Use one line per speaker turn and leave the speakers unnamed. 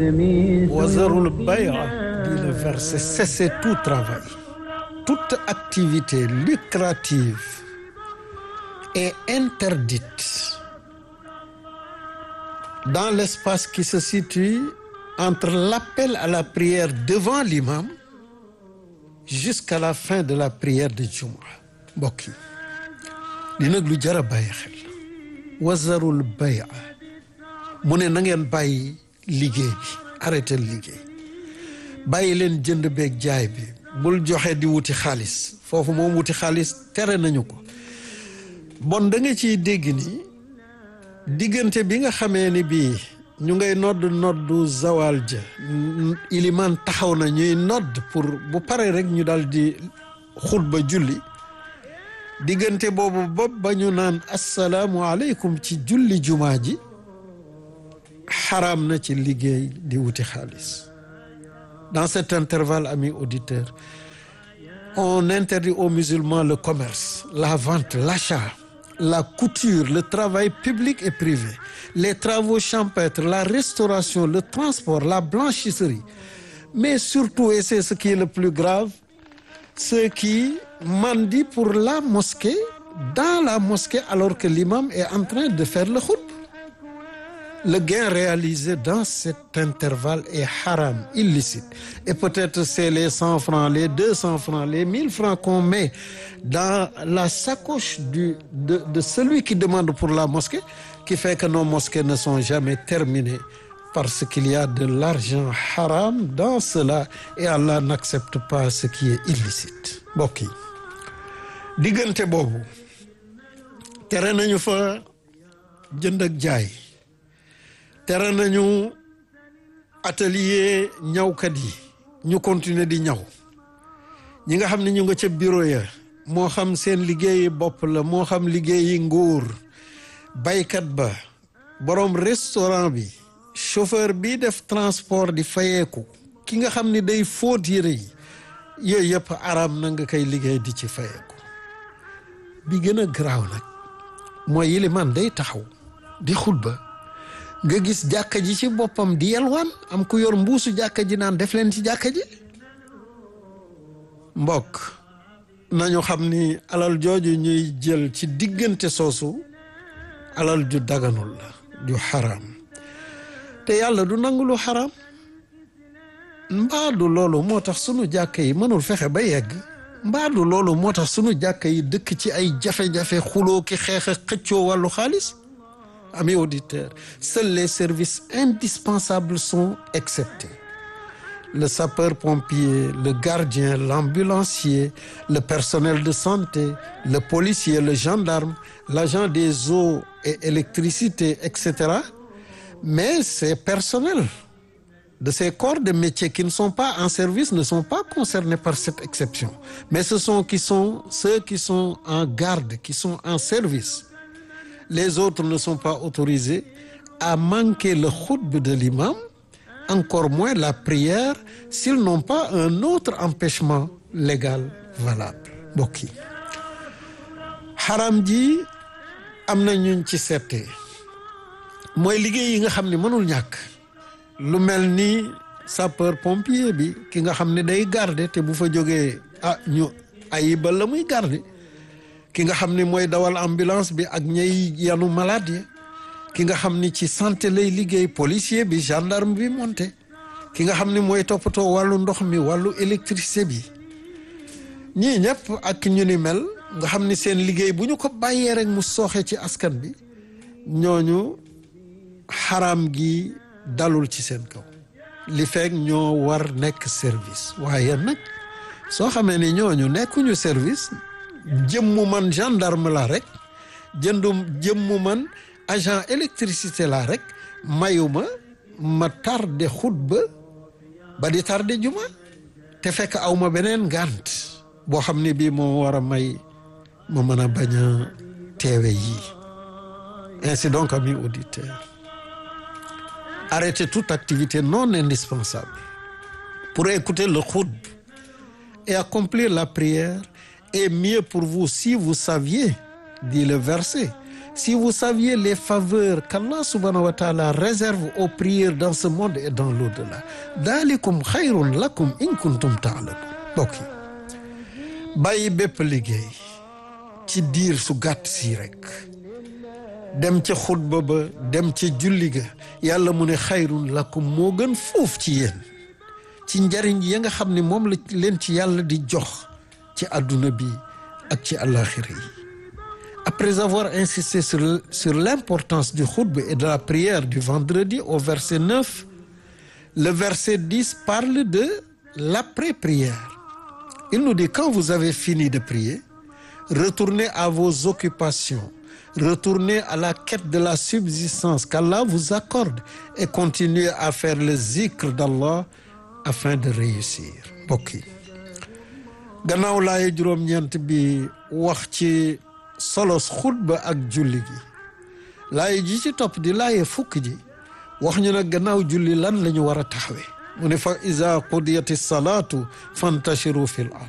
wazarul bay'a dit le verset cessez tout travail toute activité lucrative est interdite dans l'espace qui se situe entre l'appel à la prière devant l'imam jusqu'à la fin de la prière de Jumu'ah mbokk yi li nag lu jar a bàyyi xel wazarul bay'a mu ne na ngeen bàyyi liggéey bi arrêté liggéey bàyyi leen jënd beeg jaay bi bul joxe di wuti xaalis foofu moom wuti xaalis tere nañu ko bon da nga ciy dégg ni diggante bi nga xamee ni bii ñu ngay nodd noddu zawal ja ilimaan taxaw na ñuy nodd pour bu pare rek ñu dal di xutba julli diggante boobu bopp ba ñu naan assalaamu aleykum ci julli jumaa ji xaraam na ci liggéey di wuti xaalis dans cet intervalle amis auditeurs on interdit aux musulmans le commerce la vente l'achat la couture le travail public et privé les travaux champêtres la restauration le transport la blanchisserie mais surtout et c'est ce qui est le plus grave ceux qui mendient pour la mosquée dans la mosquée alors que l'imam est en train de faire le khutba le gain réalisé dans cet intervalle est haram illicite et peut-être c'est les cent francs les deux cents francs les mille francs qu'on met dans la sacoche du de de celui qui demande pour la mosquée qui fait que nos mosquées ne sont jamais terminées parce qu'il y a de l'argent haram dans cela et Allah n'accepte pas ce qui est illicite mbokk yi diggante boobu tere nañu fa jënd ak jaay tere nañu atelier ñawkat yi ñu continuer di ñaw ñi nga xam ne ñu nga ca bureau ya moo xam seen liggéeyi bopp la moo xam liggéeyi nguur baykat ba borom restaurant bi chauffeur bi def transport di fayeeku ki nga xam ni day fóot yére yi yooyu yëpp araam na nga koy liggéey di ci fayeeku bi gën a garaaw nag mooy yilimaan day taxaw di xutba nga gis jàkka ji ci boppam di yelwaan am ku yor mbuusu jàkka ji naan def leen ci jàkka ji mbokk nañu xam ni alal jooju ñuy jël ci diggante soosu alal ju daganul la ju xaraam te yàlla du nangu lu xaraam mbaadu loolu moo tax sunu jàkka yi mënul fexe ba yegg mbaadu loolu moo tax sunu jàkka yi dëkk ci ay jafe-jafe xuloo ki xeex a xëccoo wàllu xaalis amis auditeurs seuls les services indispensables sont exceptés le sapeur-pompier le gardien l'ambulancier le personnel de santé le policier le gendarme l'agent des eaux et électricité etc mais ces personnels de ces corps de métier qui ne sont pas en service ne sont pas concernés par cette exception mais ce sont qui sont ceux qui sont en garde qui sont en service les autres ne sont pas autorisés à manquer le khutba de l'imam encore moins la prière s'ils n'ont pas un autre empêchement légal valable mbokk yi xaram ji am na ñuñ ci seetee mooy liggéey yi nga xam ne mënul ñàkk lu mel ni sapeur pompier bi ki nga xam ne day garder te bu fa jógee ah ñu ayibal la muy garder ki nga xam ni mooy dawal ambulance bi ak ñay yanu malade ki nga xam ni ci santé lay liggéey policier bi gendarme bi monté ki nga xam ni mooy toppatoo wàllu ndox mi wàllu électricité bi ñii ñëpp ak ñu ni mel nga xam ni seen liggéey bu ñu ko bàyyee rek mu sooxe ci askan bi ñooñu xaraam gi dalul ci seen kaw li fekk ñoo war nekk service waaye nag soo xamee ni ñooñu nekkuñu service jëmmu man gendarme la rek jëndum jëmmu man agent électricité la rek mayuma ma tardé xutba ba di tardé juma te fekk aw ma beneen ngànt boo xam ne bii moo war a may ma mën a bañ a teewe yii ainsi donc amis auditeurs arrêtez toute activité non indispensable pour écouter le khutba et accomplir la prière est mieux pour vous si vous saviez dit le verset si vous saviez les faveurs qu'Allah subhanahu wa taala réserve aux prières dans ce monde et dans l'au-delà dalikum xayrun lakum in kuntum taalamun mbokk yi bàyyi bépp liggéey ci diir su gàtt si rek dem ca xutba ba dem ca julli ga yàlla mu ne xayrun lakum moo gën fuuf ci yéen ci njariñ ya nga xam ne moom la leen ci yàlla di jox ci àdduna bi ak ci àllaaxira yi après avoir insisté sur sur l'importance du khutba et de la prière du vendredi au verset 9 le verset 10 parle de l'après-prière il nous dit quand vous avez fini de prier retournez à vos occupations retournez à la quête de la subsistance qu'Allah vous accorde et continuez à faire le zikr d'Allah afin de réussir mbokk yi gannaaw laaye juróom-ñeent bi wax ci solos xutba ak julli gi laaye ji ci topp di laaye fukk ji wax ñu nag gannaaw julli lan la ñu war a taxawee mu ne fa iza qudiyati salaatu fantashiru fil ard